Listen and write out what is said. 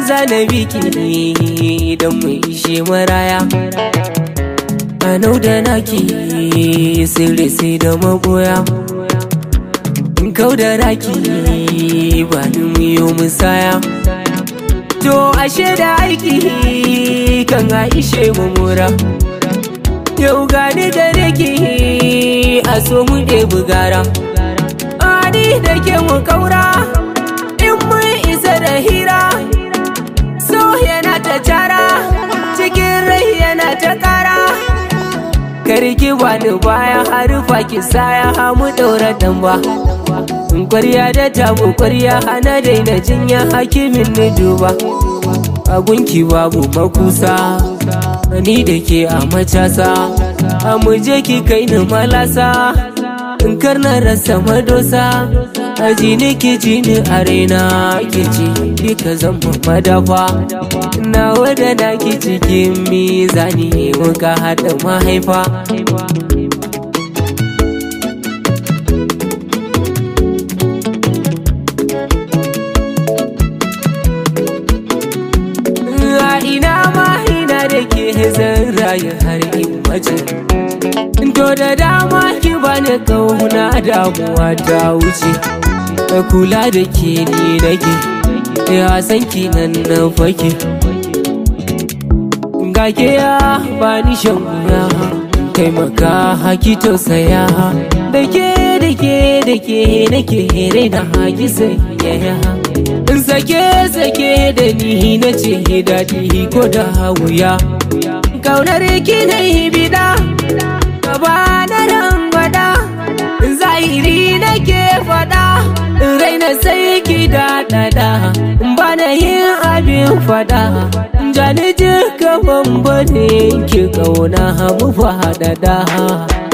zana biki idan mu ishe maraya Anau da naki sirri sai da magoya Kau da raki ba ni miyo musaya To ashe da aiki kan aishe mura Yau gani gare ki a so mu ɗebi gara Ani da ke mu kaura in mun isa da hira So yana ta cara cikin rai yana ta kara Karki wani baya harufa ki saya hamu ɗaura ɗan In kwarya da tabu kwarya hana daina jinya hakimin ni duba A gunki babu makusa Ni da ke a macasa A muje ki kai ni malasa In karna rasa madosa Aji ni ki ji ni a raina ki ji Dika zama madafa Na wada na ki cikin mizani Muka haɗa mahaifa A ina ma ina da ke zan rayu har in mace To da dama ki bani kauna damuwa ta wuce Da kula da ke ni nake Ya san ki nan na fake Ga ke ya bani shan wuya Kai maka haki tausaya Da ke da ke da ke nake raina haki sanyaya In sake sake da ni na ce daɗi ko da wuya Kaunar ki na yi bida Gaba na rangwada Zahiri nake faɗa Raina sai ki daɗaɗa Bana yin abin faɗa Jani jika bambane ki kauna mu faɗaɗa